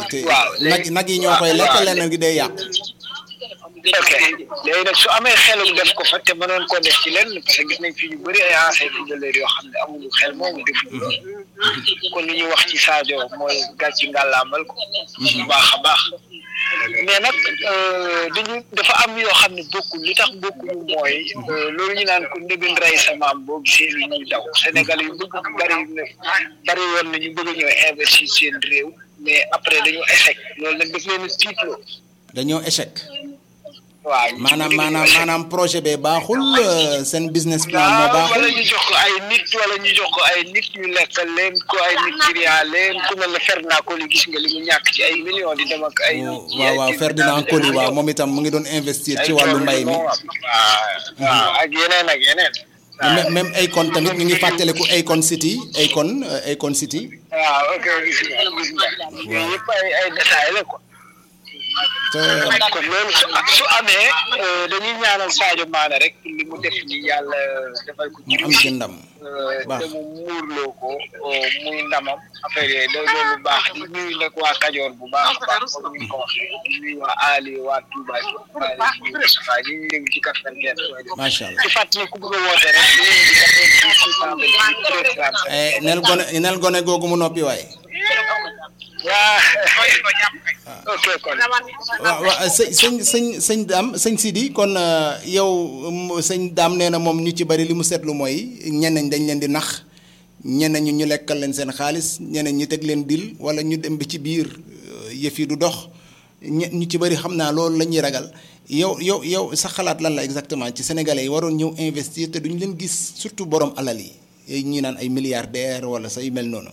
te waaw nag nag yi ñoo koy lekk waaw. leneen gi day yàq. ok léegi nag su amee xelum def ko fa te mënoon koo def ci lenn parce que gis nañ fi ñu bëri ay anciens footballeurs yoo xam ne amuñu xel moomu def kon li ñuy wax ci Sadio mooy gàcc ngàllaamal ko bu baax a baax mais nag euh, dañu dafa am yoo xam ne bokkul li tax bokkuñu mooy euh, loolu ñu naan ko ndëgën rey sa maam boo gisee lu ñuy daw Sénégal yu bëgg bari na bari woon na ñu bëgg ñoo investir seen réew mais après dañu échec loolu nag daf leen a tiitloo dañoo échec. waaw ñu maanaam bëgg maanaam échec. maanaam projet bee baaxul euh, seen business plan moo waaw wala baaxul. ñu jox ko ay nit wala ñu jox ko ay nit ñu lekkal leen ko ay nit client leen ku mel ne Ferdinand Coly gis nga li mu ñàkk ci ay millions di dem ak ay. waaw waaw Ferdinand Coly waaw moom itam mu ngi doon investir ci wàllu mbay mi. waaw waaw ak yeneen ak yeneen. même même Akon tamit ñu ngi fàttaliku Akon City Akon euh, Akon City. waaw ok gis nga gis nga. yooyu yëpp ay ay détails la quoi. te kon loolu su su amee euh, dañuy ñaanal Sadio Mané rek li mu def ni yàlla defal ko mu am ci ndam. baax. te mu muurloo ko euh, muy ndamam affaire yooyu loolu loolu baax di nuyu nag waa Kajoor bu baax a baax comme ni nga ko waxee di nuyu waa Ali waa Touba waa ñu Moustapha ñi ñu dégg ci quatre-vingt-quinze macha allah. di fàttali ku bëgg a woote rek ñu ngi di quatre-vingt-dix six cent vingt-huit Eh, nel gone nel gone googu mu noppi waaye. waa ok kon waaw waaw sëñ sëñ sëñ sëñ daam sëñ Sidi kon euh, yow mm, sëñ daam nee na moom ñu ci bari li mu seetlu mooy ñeneen dañ leen di nax ñeneen ñi ñu lekkal leen seen xaalis ñeneen ñi teg leen dil wala ñu dem bi ci biir euh, yëf yi du dox ñe ñu ci bari xam naa loolu la ñuy ragal yow yow yow sa xalaat lan la exactement ci sénégalais yi waroon ñëw investir te duñu leen gis surtout borom alal yi ñi naan ay milliardaires wala sa yu mel noonu.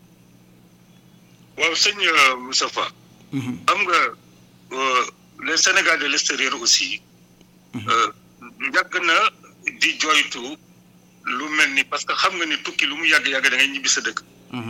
waaw sëñ euh, Moustapha xam nga euh, les Sénégal de l'extérieur aussi euh, yàgg na di joytu lu mel ni parce que xam nga ni tukki lu mu yàgg yàgg da ngay ñibbi sa dëkk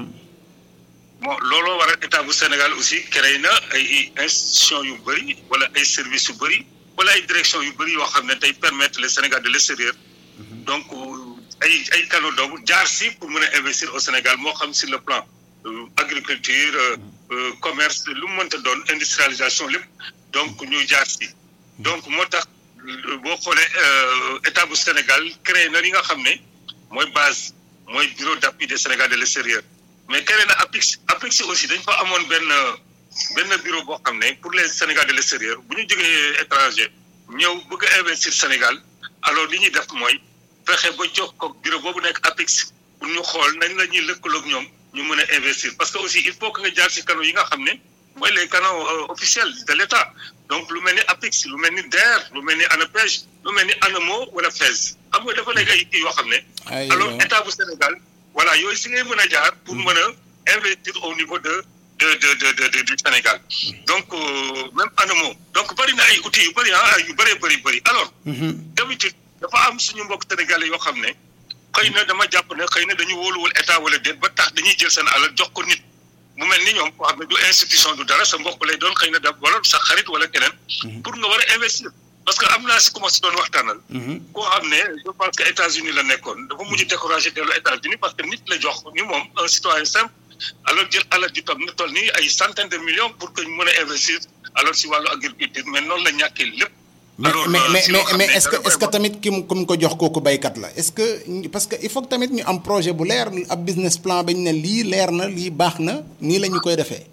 bon looloo waral état bu Sénégal aussi créé na ay institutions yu bëri wala ay services yu bëri wala ay directions yu bëri yoo xam ne tey permettre les Sénégal de l'extérieur donc ay ay canaux donc jaar si pour mën a investir au Sénégal moo xam sur le plan euh, agriculture euh, euh, commerce lu mu mënta doon industrialisation lépp donc ñu jaar si donc moo tax euh, boo xoolee euh, état bu Sénégal créé na li nga xam ne mooy base mooy bureau d'appui des Sénégal de l'extérieur mais créé na APIX APIX aussi dañ fa amoon benn benn bureau boo xam ne pour les Sénégal de l'extérieur bu ñu jógee étranger ñëw bëgg a investir Sénégal alors li ñuy def mooy fexe ba jox ko bureau boobu nekk APIX pour ñu xool nañ la ñuy lëkkaloog ñoom ñu mën a investir parce que aussi il faut que nga jaar ci canaux yi nga xam ne mooy les canaux euh, officiels de l'État donc lu mel ni APIX lu mel ni DER lu mel ni ANAPEJ lu mel ni ANAMO wala FAISE xam nga dafa nekk ay kii yoo xam ne ay alors état bu Sénégal voilà yooyu si ngay mën a jaar pour mën a investir au niveau de de de de de, de du Sénégal donc euh, même ANAMO donc bëri na ay outils yu bëri ah yu bëree bëri bëri alors d'habitude dafa am suñu mbokk sénégalais yoo xam ne xëy na dama jàpp ne xëy na dañu wóoluwul état wala déet ba tax dañuy jël seen alal jox ko nit mu mel ni ñoom koo xam ne du institution du dara sa mbokk lay doon xëy na da wala sa xarit wala keneen pour nga war a investir parce que am naa si ku ma si doon waxtaanal koo xam ne je pense que États-Unis la nekkoon dafa mujj découragé dellu États-Unis parce que nit la jox ni moom un citoyen simple alors jël alal ji toog ni toll nii ay centaines de millions pour que ñu mën a investir alors si wàllu agriculture mais noonu la ñàkkee lépp mais alors mais euh, mais si loo mais xam mais ne est-ce que dara est-ce que vraiment- tamit ki mu ki mu ko jox kooku baykat la est-ce que parce que il faut que tamit ñu am projet bu leer ab business plan bañ ne lii leer na lii baax na nii la ñu koy defee.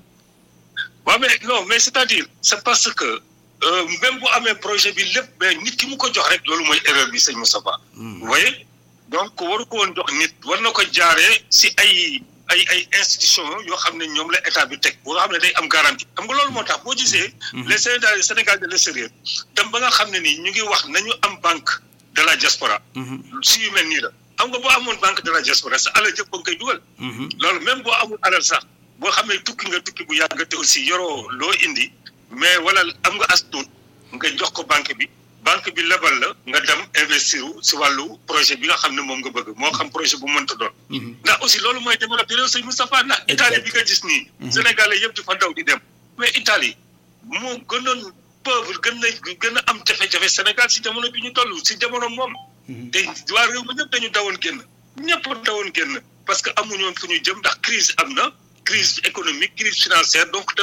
waaw mais non mais c'est-à-dire c'est parce que euh, même bu amee projet bi lépp mais nit ki mu ko jox rek loolu mooy erreur bi sëñ Moustapha vous voyez donc waru ko woon jox nit war na ko jaaree si ay ay ay institutions yoo xam ne ñoom la état bi teg boo xam ne day am garantie xam nga loolu moo tax boo gisee les Sénégal Sénégal de l'extérieur dem ba nga xam ne nii ñu ngi wax nañu am banque de la diaspora si yu mel nii la xam nga boo amoon banque de la diaspora sa alal jëpp ba nga koy dugal loolu même boo amul alal sax boo xamee tukki nga tukki bu yàgg te aussi yoroo loo indi mais wala am nga as tuut nga jox ko banque bi banque bi lebal la nga dem investir si wàllu projet bi nga xam ne moom nga bëgg moo xam projet bu mënta doon. ndax aussi loolu mooy développé réew sëñ Moustapha ndax Italie bi nga gis nii. Sénégalais yëpp di fa daw di dem. mais Italie moo gënoon pauvre gën na gën a am jafe-jafe Sénégal si jamono bi ñu toll si jamono moom. te waa réew mi ñëpp dañu dawoon génn ñëpp dawoon génn parce que amuñu woon fu ñu jëm ndax crise am na crise économique crise financière donc